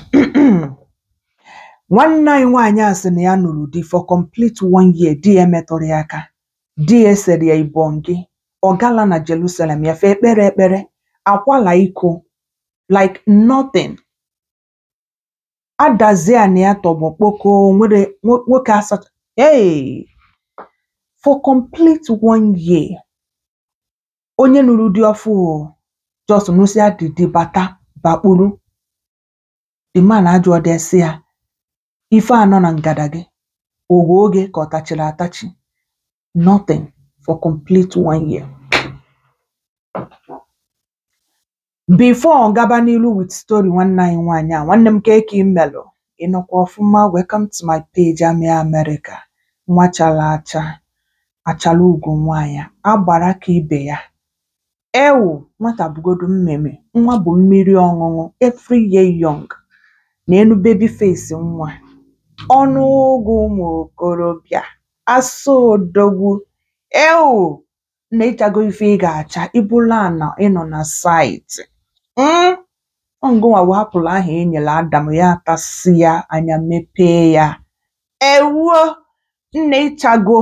nwanne anyị nwaanyị a sị na ya nụrụ di for complete one year di ya emetụrụ ya aka di ya esere ya ibọngị ọ gala na Jerusalem ya fee ekpere ekpere akwala iko like nothing adazie na ya tọgbọ kpoko nwere nwo- nwoke asacha hey! for complete one year onye nụrụ di ọfụ jos nụsịa didi bata bakpuru the man ajụọ desi ya ife anọ na ngada gị ogwe oge ka ọ tachiri atachi nothing for complete one year before ọ gaba n'ilu with story nwanne anyị nwaanyị a nwanne m kee ka imelụ ịnọkwa ọfụma welcome to my page Amị America nwa chala acha achala ugo nwaanyị agbara ka ibe ya ewu nwata bụgodu mmemme nwa bụ mmiri ọṅụṅụ every year young na enu baby face nwa ọnụ ụgụ ụmụ okorobịa asa odogwu ewu na ịchago ife ị ga-acha ibula na ịnọ na saịtị mm? ngụnwa wapụrụ aha enyere adam ya atasị ya anya mepee ya ewuo nna ịchago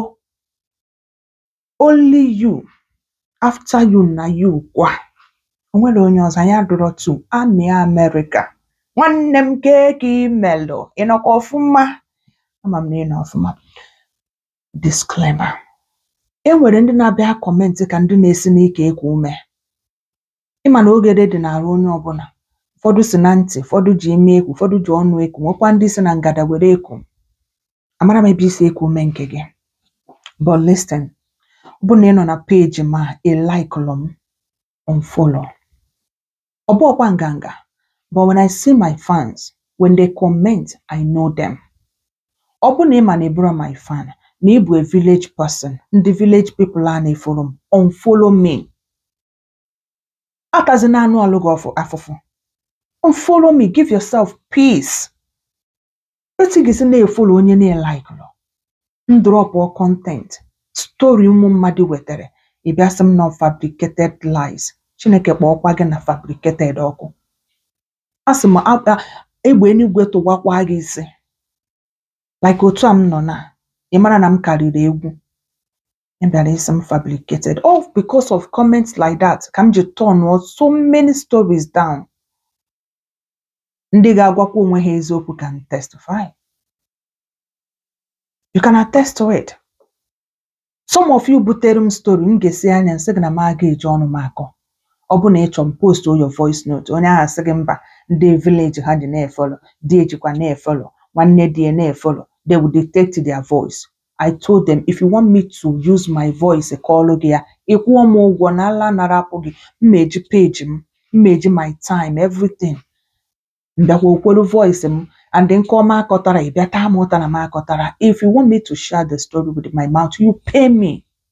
only you after you na you kwa onwere onye ọzọ anyị adụrọ tu Amị America nwanne m kee ka imelụ ịnọkwa ọfụma ama m na ịnọ ọfụma disclaimer e nwere ndị na-abịa kọmentị ka ndị na-esi n'ike ekwu ume ịma na ogede dị n'arụ onye ọbụla ụfọdụ si na ntị ụfọdụ ji imi ekwu ụfọdụ ji ọnụ ekwu nwekwa ndị si na ngada were ekwu amara m ebe isi ekwu ume nke gị but listen ọ bụ na ị nọ na peji ma ị laikụlụ m unfollow ọ bụ ọkwa nganga but when I see my fans when they comment I know them ọ bụ na ị ma na ị bụrụ my fan na ị bụ a village person ndị village people a na-efolo m unfollow me atazina anụ ọlụ gị ọfụ- afụfụ unfollow me give yourself peace etu ị ga-esi na-efolo onye na-elaikụlụ ndrọpụ content story ụmụ mmadụ wetara ị bịa sị m na fabricated lies chineke kpọọkwa gị na fabricated ọkụ a sị m a- a- egbe eluigwe tụwakwa gị isi like otu a m nọ na ị mara na m karịrị egwu ị bịara isi m fabricated all because of comments like that ka m ji turn so many stories down ndị ga-agwakwa onwe ha eziokwu can testify you can attest to it some of you butere m story m ga-esi anya nsị gị na m aga eji ọnụ m akọ ọ bụ na ị chọrọ m post your voice note onye ahụ asị gị mba ndị village ha ji na-efolo di ejikwa na-efolo nwanne di ya na-efolo they will detect their voice I told them if you want me to use my voice kọọlụ gị ya ịkwụọ m ụgwọ na ala nara apụ gị mma eji page m mma eji my time everything mbịakwa okwelu voice m and nke ọma akọtara ị bịa taa m ụta na m akọtara if you want me to share the story with my mouth you pay me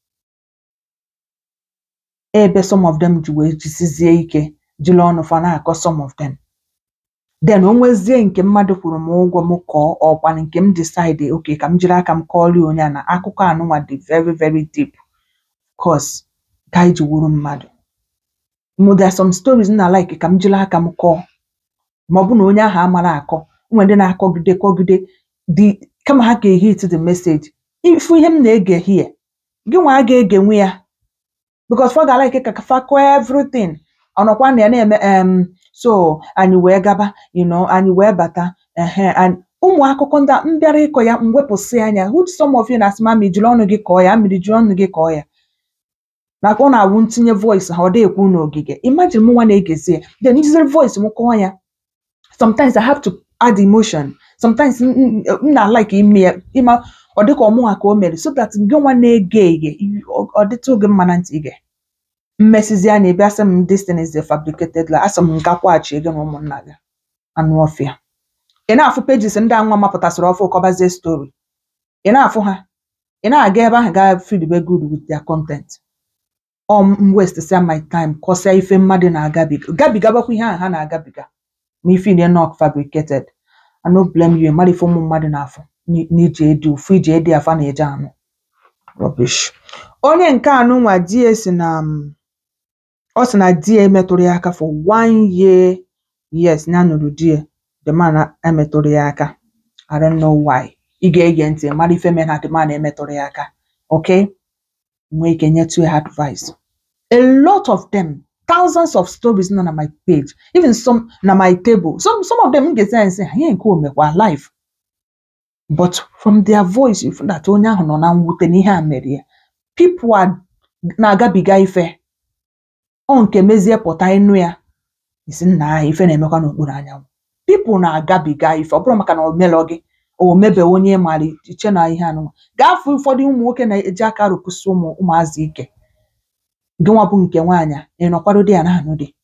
ebe some of them ji wee jisizie ike jiri ọnụ fa na-akọ some of them then o nwezie nke mmadụ kwuru m ụgwọ m kọọ ọkwa nke m decide okay ka m jiri aka m kọọrọ ya onye a na akụkọ anụnwa dị very very deep cause ka anyị ji wuru mmadụ mo there are some stories m na like ka m jiri aka m kọọ ma ọ bụ na onye ahụ amara akọ nwere ndị na-akọgide kọgide the kama ha ga-ehit the message ifu ihe m na-ege hie gị nwa a ga-egenwu ya because fa ga-like ka fa kọọ everything ọnọkwa na ya na-eme em so anyị wee gaba you know anyị wee bata ehe and ụmụ akụkọ ndị a m bịara ịkọ ya m wepụsị anya which some of you na-asị ma mmiri jiri ọnụ gị kọọ ya mmiri jiri ọnụ gị kọọ ya maka ọ na-awụ ntinye voice ha ọ dị ekwu n'ogige imagine mụ nwa na-egezi ya then njiziri voice m kọọ ya sometimes I have to add emotion sometimes m m- m na-like ime ya ịma ọ dịka ọmụnwa ka o mere so that gị nwa na-ege ege ọ ọ dịtụ gị mma na ntị ige mmesizi anya ị bịa sị m this thing is a fabricated lie asị m gakwaghachi gị na ụmụnna gị anụ ọfịa ị na-afụ pages ndị anwa mapụtasịrị ọfụ kọbazie story ị na-afụ ha ị na-aga ebe ahụ gaa feedback good with their content ọ m west sia my time kọsịa ife mmadụ na-agabiga gabigabakwa ihe ahụ ha na-agabiga ma ife ile not fabricated I no blame you mmadụ ife ụmụ mmadụ na-afụ n'i- n'iji edi ụfụ iji edi afa na-eje anụ rubbish onye nke anụ nwa di ya si na um, ọ sị na di ya emetụrụ ya aka for one year yes ya nụrụ di ya the man emetụrụ ya aka I don't know why ị ga-ege ntị mara ife mere na the man emetụrụ ya aka okay nwee ike nyetụ ya advice a lot of them thousands of stories nọ na my page even some na my table some some of them m ga-esi anyị sị ha ihe nke o mekwa live but from their voice you feel that onye ahụ nọ na mwute na ihe a mere ya people are na-agabiga ife ọ nke mezie pụta ịnụ ya isi nna ahụ ife na-emekwa n'okpuru anyanwụ people na-agabiga ife ọ bụrụ maka na o melọ gị o mebe onye mara iche na ihe anụnwa gaa fụ ụfọdụ ụmụ nwoke na-eji aka rụpụsị ụmụ ụmụazị ike gị nwa bụ nke nwaanyị a ị nọkwado di ya na anụ dị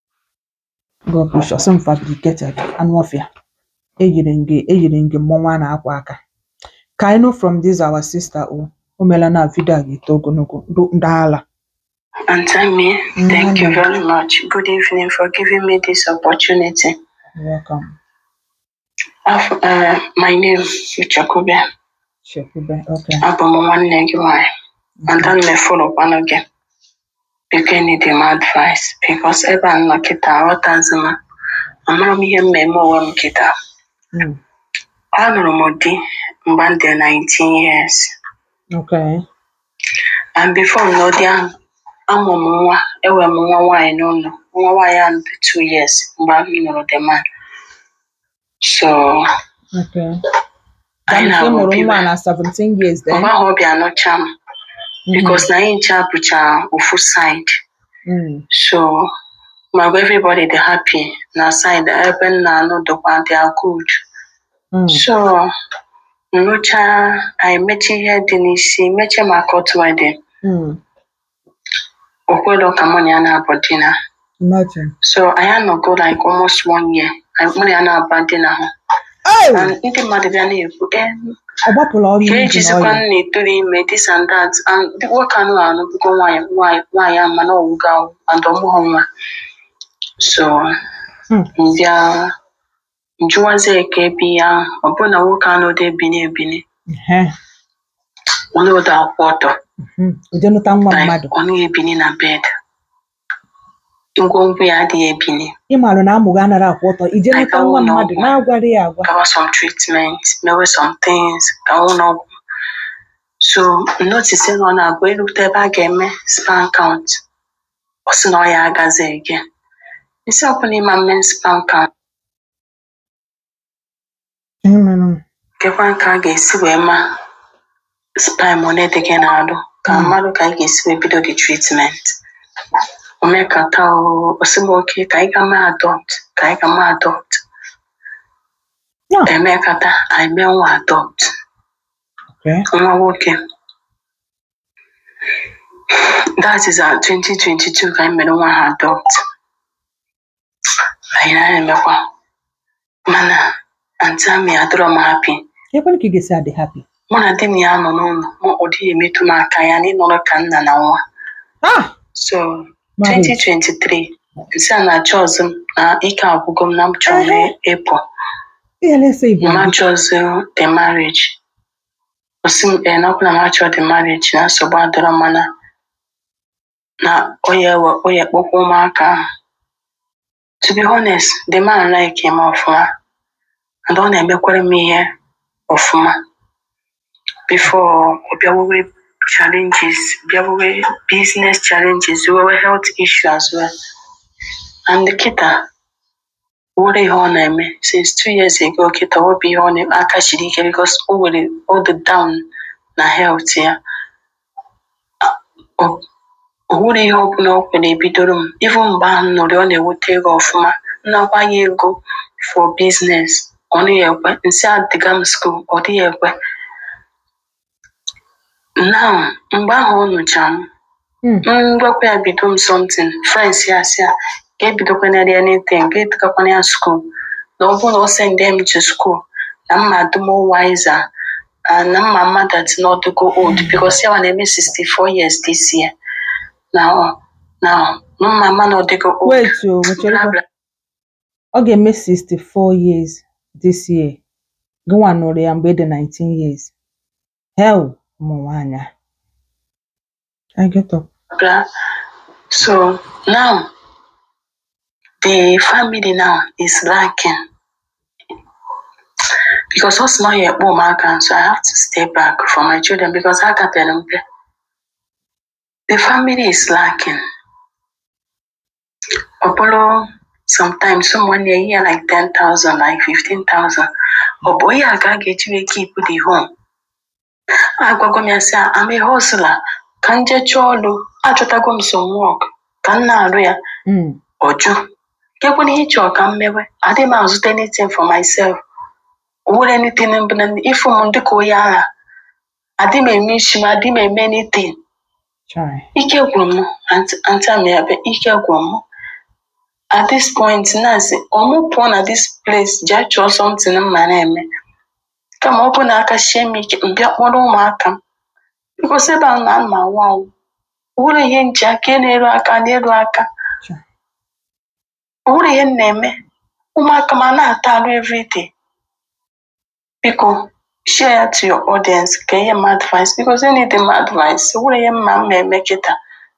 God precious m fabricated anụ ọfịa eyiri m gị eyiri m gị mmọnwụ a na-akwa aka ka I know from this our sister o o meela na vidio a ga-eto ogologo ndo- ndaala And Tammy, thank you very much. Good evening for giving me this opportunity. You're welcome Af- uh, my name is Chakube. Chekwube okay Abụ m nwanne gị nwanyị. Ada m na-efolokwanụ gị. Biko need m advice because ebe a nọ kịta aghọtazi m. Amara m ihe mmemme onwe m kịta. Mm, Alụrụ m di mgbe m dị 19 years. okay And before m nọ di ahụ, amụ m nwa, enwe m nwa nwaanyị n'ụlọ. Nwa nwaanyị ahụ dị 2 years mgbe m nụrụ the man. So, okay anyị That means ị na-abụ mụrụ bibe. nwa na 17 years then Mgbe ahụ ọ bịa nụcha m because na anyị ncha bụcha ofu side. Mm, So, ma gwa everybody dị happy na side ebe m na-anụ dịkwa they are good. mm, So, nụcha anyị mechi ihe dị n'isi mechie ma court wedding. mm. O kwelo ka mụ na ya na-abụ dina. Imagine. So, anyị anọgo like almost one year. Anyị mụ na ya na-aba dina hụ. Oh! And ndị mmadụ bịa na-ekwu eh Ọ gbapụrụ ọrụ ka injin ejizikwa ọya. nna etoru ime this and that and the nwoke anụ anụ bụgo nwaanyị nwaanyị nwaanyị ahụ mana ọwụgo ahụ and ọmụghọ nwa so Hmm. mbịa njụwazie ka ebi ya ọ bụrụ na nwoke anụ dị ebini ebini Ehe, onye ụda akwụ ọtọ mhm. Uje nụta nwa like mmadụ. ọ naghị ebini na bed ngwongwo ya adịghị ebini Ị maara na amụghị anaghị akwụ ọtọ. Ije Like nụta ọnwụ nwa na mmadụ ọgwụ. na-agwarị ya agwa. gawa some treatment mewe some things ka nwụ n'ọgwụ so notice na ọ na-abụ erute ebe a ga-eme sperm count ọ sị na ọ ya agazi again isi ọbụla ịma mme sperm count Ihe mere. kekwa ka a ga-esi wee ma sperm one dị gị na-alụ ka Mm. mmadụ ka anyị ga-esi wee bido the treatment omekata osimoke ka anyị ga ma adopt ka anyị ga ma adopt Yeah. emekata anyị mee nwa adopt Okay. nwa nwoke that is our 2022 ka anyị mere nwa ha adopt anyị na-emekwa mana anti ami adịrọ m happy Ekwela ka ị ga-esi adị happy. mụ na di m ya nọ n'ụlọ ma ọ dịghị emetụ m aka ya na ịnọrọ ka nna na nwa Ah! so Marriage. 2023 nsị a na-achọ ọzọ m na ike agwụgo m na m chọrọ ịpụ Ihe na-ese Igbo. mma chọzi the marriage osi m ee nakwa na m achọ the marriage na nsogbu adịrọ mana na oya oya kpọkwa ụmụaka ahụ to be honest the man like him ọfụma and ọ na-emekwara m ihe ọfụma before ọ bịawewe challenges bịawewe business challenges wewe health issue as well and kịta nwere ihe ọ na-eme since two years ago kịta ọ bụ ihe ọ na aka siri ike because o nwere all the down na health ya o o nwere ihe ọbụla o kwere ebidoro m even mgbe ahụ m nụrụ ọ na-eweta ego ọfụma nnakwa ya ego for business ọ dịghị ekwe nsị adịga m school ọ dịghị ekwe now mgbe ahụ ọ nụcha m Mm. ngwakwa ya bido m something friends ya sị ya ka ebidokwanarị anything ka edogakwana ya school na ọ bụrụ na ọ send m to school na mma adụmo wiser and na mma mmadụ ati n'ọdụgo old because ya na-eme 64 years this year na na na mma mma na ọdịgo old Wait o, wechere bla kwa. bla Ọ ga-eme 64 years this year. Gịnwa nụrụ ya mgbe ị dị 19 years. Hell, ụmụ nwaanyị a. I get up. bla so now the family now is lacking because ọ sị na ọ ya ekpe ụmụaka so I have to stay back for my children because ha kapịara mpe the family is lacking ọ bụrụ sometimes someone na eyi ya like 10,000 like 15,000 ọ bụ onye a ka a ga-eji wee keep the home agwago m ya sị I'm a hustler ka m jee chọọ ọrụ achọtago m some work ka m na-arụ ya Mm. ọjụ kekwana ihe chọrọ ka m mewe adịghị m azụta anything for myself owere anything mbụ na ịfụ m dịka onye agha adịghị m eme isi m adịghị m eme anything Chai. ike gwụrụ m antị amiabe ike gwụrụ m at this point na-asị ọmụ pụọ na this place jee chọọ something m ma na-eme kama ọ bụ na aka sie m ike mbịa kpọrọ ụmụaka m bikos ebe a na ama anwụ anwụ owere ihe nji aka na-eru aka na-eru aka Chai. owere ihe m na-eme ụmụaka ma na-ata arụ everyday biko share ya to your audience ka ihe m advice because they need m advice owere ihe mma m na-eme kịta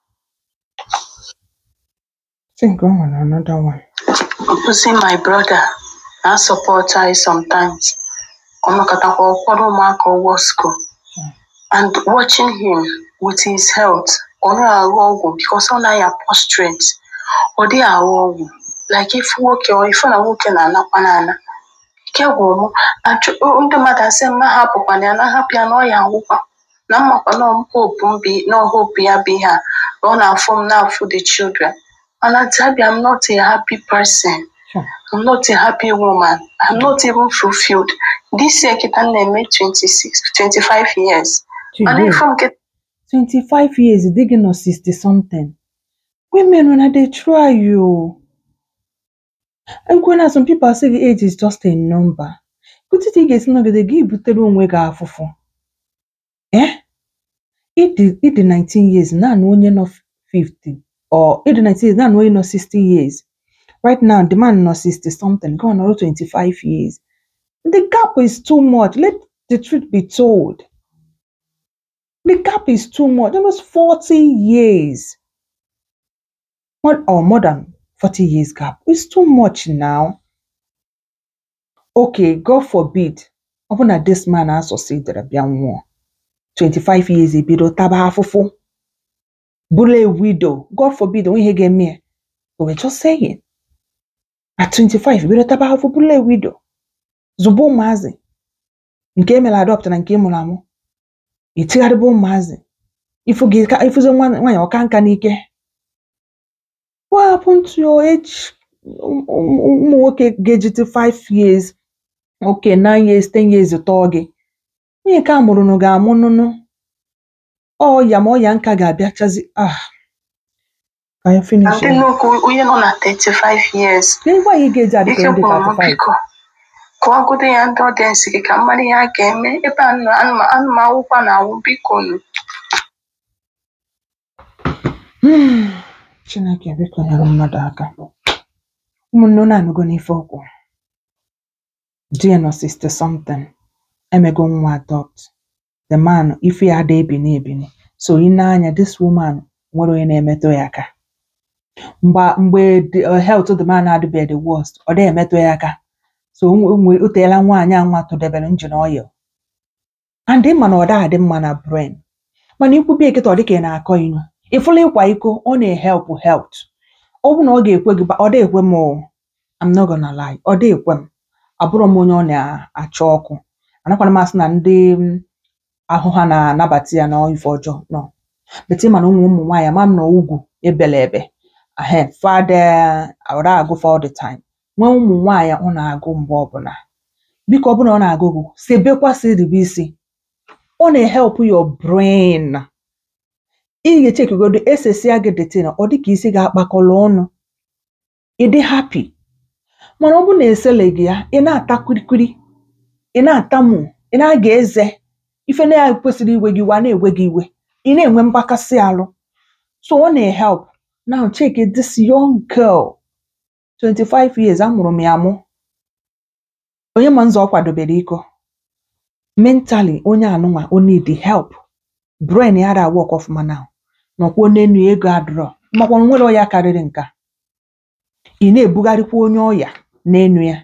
think o nwere another one. Ozi my brother na support anyị sometimes ọnọkọtakwa ụfọdụ ụmụaka ụgwọ school and watching him with his health ọ naghị aghọ ọgwụ because ọ naghị prostrate ọ dịghị aghọ ọgwụ like ifu nwoke ọ ifu na nwoke na-anakwa n'ana ike gwụrụ m achọ- ndị mmadụ asị m hapụkwana ya na hapụ ya na ọ ya agwụkwa na mmakwa na hope m bi na hope ya bụ ihe a na ọ na-afụ m na-afụ the children mana tabia I'm not a happy person Sure. I'm not a happy woman. I'm not even fulfilled. This year, kita na-eme 26, 25 years. Mana Today, ife m ke- 25 years, dị gị nọ 60 something. Women, una dey try you. Nkwe some people say the age is just a number. Kụtịta ị ga-esi nọgide gị butere onwe gị afụfụ. Eh? Ịdị ịdị 19 years naanị onye nọ 50 or ịdị 19 years naanị onye nọ 60 years. Right now, the man nọ 60 something, gone ọrụ 25 years. The gap is too much. Let the truth be told. The gap is too much. Almost 40 years. More, or more than 40 years gap. It's too much now. Okay, God forbid. Ọ bụ na this man asọsidere bịa nwụọ. 25 years ebido taba afụfụ. Bụrụ a widow. God forbid onwe ihe ga-eme ya. But we're just saying. At 25, ebido taba afụfụ bụrụ a widow. Zụba ụmụazị. Nke emere adopt na nke mụrụ amụ. Itigharịba ụmụazị. Ifu gị ka ifuzi nwa nwaanyị ọka nka n'ike. What happened to your age? ụmụ ụmụ nwoke ga-ejite 5 years, okay 9 years, 10 years tọọ gị. Onye nke a mụrụ nụ ga-amụ nụnụ. Ọya ma ọya nka ga-abịachazi. Ah, ka anyị na finish ndị ya. nnukwu onye nọ na 35 years. Ka ịgwa ya ị ga-eji adịka Ike ndị gwụrụ m 35. biko kọwagodo ya ndị ọdịensị gị ka mmadụ ihe a ga-eme ebe a nọ anụmanwụkwa na-awụ biko nụ Hmm, Chineke biko nyere mmadụ aka. Ụmụnne unu anụgo n'ife okwu. Di ya nọ 60 something. Emego nwa adopt. The man ife ya ada ebini ebini. So ị na-anya this woman nwere onye na-emetụ ya aka. Mgbe mgbe the uh, health the man adịbeghị the worst, ọ dịghị emetụ ya aka. So o nwe- o nwe- o teela nwaanyị a nwa tụdebere engine oil. And ị ma na ọ da adị mma na brain. Mana ikwubi ekịta ọ dịka ị na-akọ inu. Ịfụla ịkwa iko ọ na-ehelp health. Ọ bụ na ọ ga-ekwe gị ba- ọ dịghị ekwe m o. I'm not gonna lie. Ọ dịghị ekwe m. Abụrọ m onye ọ na-achọ ọkụ. Anakwana m asị na ndị mm, ahụ ha na-anabata ya na ife ọjọọ no. But ị ma na ụmụ ụmụ nwaanyị ama m na ugwu ebele ebe. Ahe, fada ọ da agụ for all the time. Nwee ụmụ nwaanyị ọ na-agụ mgbe ọbụla. Biko ọ bụrụ na ọ na-agụ gụ, sebekwa siribe isi. Ọ na-ehelp your brain. Ị ga-echekigodo esesia gị detin ọ dị ka isi ga-akpakọrọ ọnụ. Ị dị happy. Mana ọ bụrụ na eseleghị ya, ị na-ata kwirikwiri, ị na-atamu, ị na-aga eze, ife na ya kwesịrị iwe gị iwe, a na-ewe gị iwe, ị na-enwe mgbakasị arụ. So ọ na-ehelp. Now check it, this young girl, 25 years, amụrụ m ya amụ. Onye ma nzọ ọ kwadobere iko. Mentally, onye anụnwa, o need help. Brain ya da work ọfụma now. Nọkwuo n'enu ya, ego adịrọ. Makwa na nwere ọya karịrị nke a. Ị na-ebugharịkwa onye ọya n'enu ya.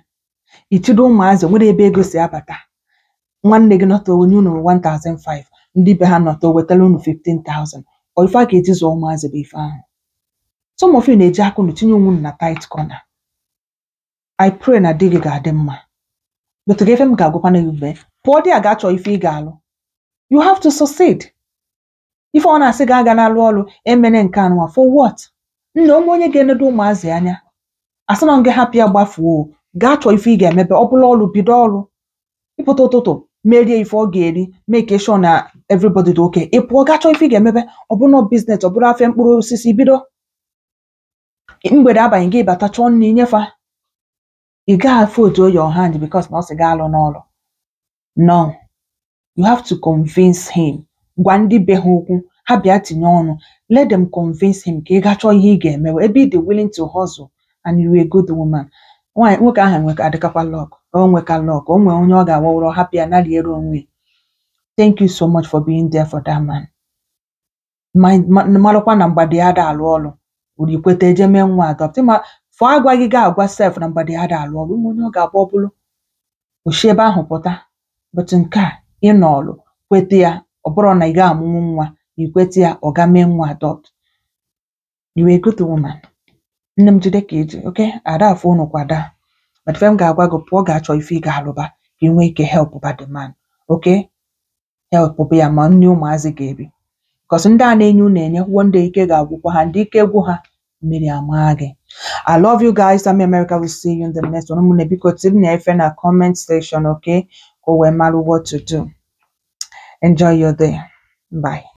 ichido ụmụazị o nwere ebe ego si abata nwanne gị nọta onye unu 1005 ndị be ha nọta o wetara unu 15000 ọ ife a ga-eji zụọ ụmụazị bụ ife ahụ some of you na-eji aka unu tinye onwe unu na tight corner I pray na di gị ga-adị mma but ga ife m ga-agwakwana gị mgbe pụọ di a ga-achọ ife ị ga-alụ you have to succeed ife ọ na-asị gị aga na-alụ ọrụ emene nke anụnwa for what nna onwe onye ga-enedo ụmụazị anya asị na gị hapụ ya gbafuo o gaa chọọ ife ị ga-emebe ọ bụla ọrụ bido ọrụ ịpụta ụtụtụ merie ife ọ ga-eri make sure na everybody dị okay ị pụọ gaa chọọ ife ị ga-emebe ọ bụrụ biznes ọ bụrụ afịa mkpụrụ osisi bido mgbede abanye gị bata chọọ nri nyefa ị gaghị afụ otu oyi ọha ndị bikos na ọ sị gaa alụ n'ọrụ no you have to convince him gwa ndị be ha okwu ha bịa tinye ọnụ let them convince him ka ị gaa chọọ ihe ị ga-emewe ebe ị dị willing to hustle and you a good woman nwaanyị nwoke ahụ nweka adịkakwa lọk o nweka lọk o nwee onye ọ ga-awawụrụ hapụ ya nariere onwe thank you so much for being there for that man Ma- ma- marakwa na mgbada ya ada alụ ọrụ uru ikweta eje mee nwa adopt ma fọ agwaghị gị agwa sef na mgbada ya ada alụ ọrụ ụmụ onye ọ ga-abụ ọ bụrụ oshi ebe ahụ pụta but nke a ịnọ ọlụ kweta ya ọ bụrụ na ị ga amụnwu nwa ikweta ya ọ ga mee nwa adopt you a good woman nne m jide ka eji oke ada afọ unu kwada but ife m ga-agwa gị pụọ ga-achọ ife ị ga-alụba ka ị nwee ike help ba the man oke help bụ ya ma nne ụmụazị ga-ebi bikos ndị a na-enye unu enye kwuo ndị ike ga-agwụkwa ha ndị ike gwụ ha mmiri ama gị I love you guys. I'm America. We'll see you in the next one. I'm biko tinye na efe na comment section, okay? Ka o wee mara what to do. Enjoy your day. Bye.